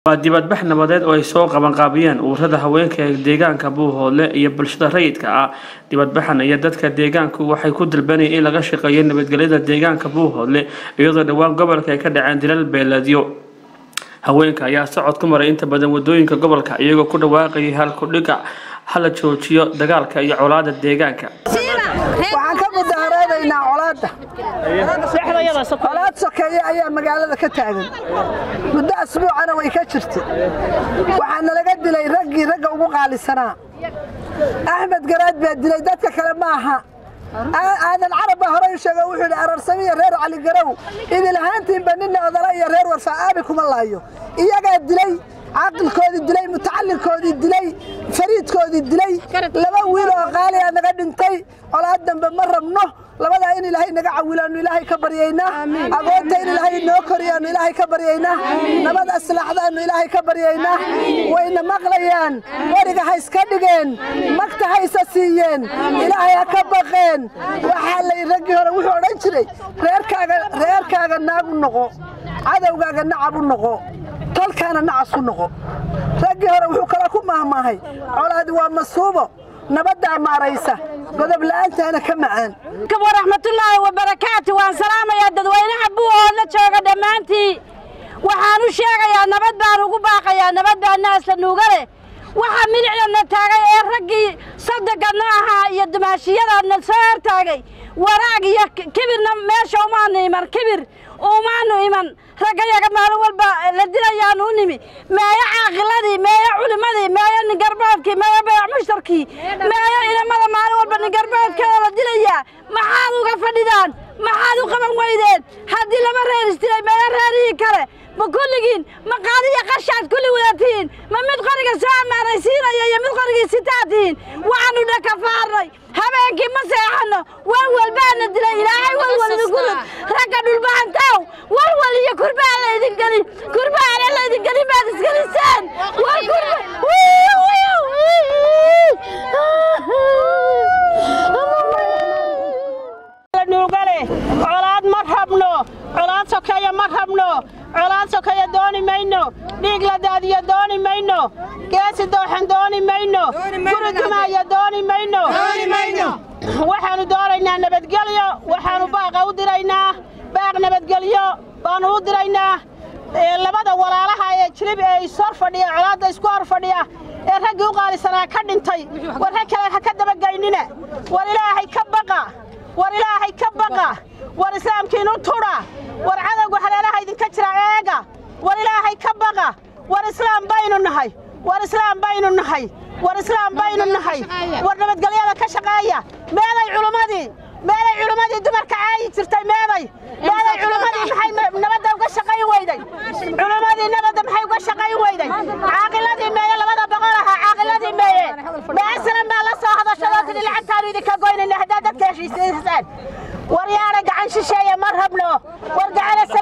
waa dibadbax nabadeed oo ay soo qabanqaabiyeen ururada haweenka ee deegaanka buuhoodle iyo bulshada rayidka ah dibadbaxan iyo dadka deegaanku waxay ku dalbanayeen in laga shaqeeyo nabadgelyada deegaanka buuhoodle iyadoo dhowaan gobolka ay ka dhaceen dilal beeleedyo haweenka ayaa socod ku maray inta badan wadooyinka gobolka iyagoo ku dhawaaqayay halkudhiga hala joojiyo dagaalka iyo colaada deegaanka waxaan ka mudaharaadaynaa colaadda colaad sokeeye ayaa magaalada ka taagan muddo asbuucana way ka jirtay waxaana laga dilay raggii ragga ugu qaalisanaa axmed garaad baa dilay dadka kale ma aha aadan carab baa horey u sheega wuxuu yidhi ararsamiya reer cali garow idil ahaantiinba ninna odala iyo reer warfaa aabi kuma laayo iyagaa dilay caaqilkoodii dilay mutacallinkoodii dilay fariidkoodii dilay laba wiil oo qaaliyaa naga dhintay colaad dambe ma rabno labadaa in ilaahay naga cawilaannu ilaahay ka baryaynaa agoonta in ilaahay noo koriyaannu ilaahay ka baryaynaa nabad aslaxdaannu ilaahay ka baryaynaa wayna maqlayaan weriga ha iska dhigeen magta ha isa siiyeen ilaahay ha ka baqeen waxaa lay raggii hore wuxuu odhan jiray reerkaaga reerkaaga naagu noqo cadowgaaga nacab u noqo tolkaana nacas u noqo raggii hore wuxuu kala ku maahmaahay colaadi waa masuubo nabaddaa maaraysa godob la'aantaana ka macaan waraxmatullaahi wabarakaatu waan salaamayaa dadweynaha buuhoodla jooga dhammaantii waxaan u sheegayaa nabad baan ugu baaqayaa nabad baa naasla nuuga leh waxaa milicdana taagay ee raggii saddeganna ahaa iyo dumaashiyadaadna soo hortaagay waraag iyo kibirna meesha umaanu iman kibir umaanu iman raggayaga maalin walba la dilayaanu u nimi meeyo caaqiladii meeyo culimmadii meeyo ningarboodkii meeyo bayac mushtarkii meeyo inamada maalin walba ningarboodkeeda la dilayaa maxaad uga fadhidaan maxaad u qaban weydeen haddii laba reer isdilay meeyo reerihii kale ma kulligiin ma qaadiya qashaad kulli wadaatihiin ma mid qoriga soo ammaanaysiinaya iyo mid qorigii sitaa tihiin waxaannu dhakafaarnay habeenkii ma seexanno walwal baana dilay ilaahay walwal idinku rid ragga dhulbahantaw walwal iyo kurbaa laydin gelin kurbaana laydin gelin baad isgeliseen wal kurba nuugale colaad ma rabno colaad sokeeya ma rabno colaad sokeeya dooni mayno dhiig la daadiyo dooni mayno geesi dooxan dooni mayno guri dumaaya dooni mayno waxaannu doonaynaa nabadgelyo waxaannu baaqa u diraynaa baaq nabadgelyo baannu u diraynaa labada walaalaha ee jilib ee ishor fadhiya colaadda isku hor fadhiya ee raggii u qaalisanaa ka dhintay war rag kale ha ka dabagaynina war ilaahay ka baqa war ilaahay ka baqa war islaamkiinu tudha war cadowga haleelaha idinka jira eega war ilaahay ka baqa war islaam baynu nahay war islaam baynu nahay war islaam baynu nahay war nabadgelyada ka shaqeeya meeday culummadii meeday culummadii dumarka caayi jirtay meeday meeday culummadii maxay nabadda uga shaqayn weyday culummadii nabadda maxay uga shaqayn weyday caaqiladii meeye labada boqol ahaa caaqiladii meeye maasalan baa la soo hadashadoo tidhi lacagtaanu idinka goynayna haddaad dadka heshiisaan war yaana gacan shisheeye ma rabno war gacana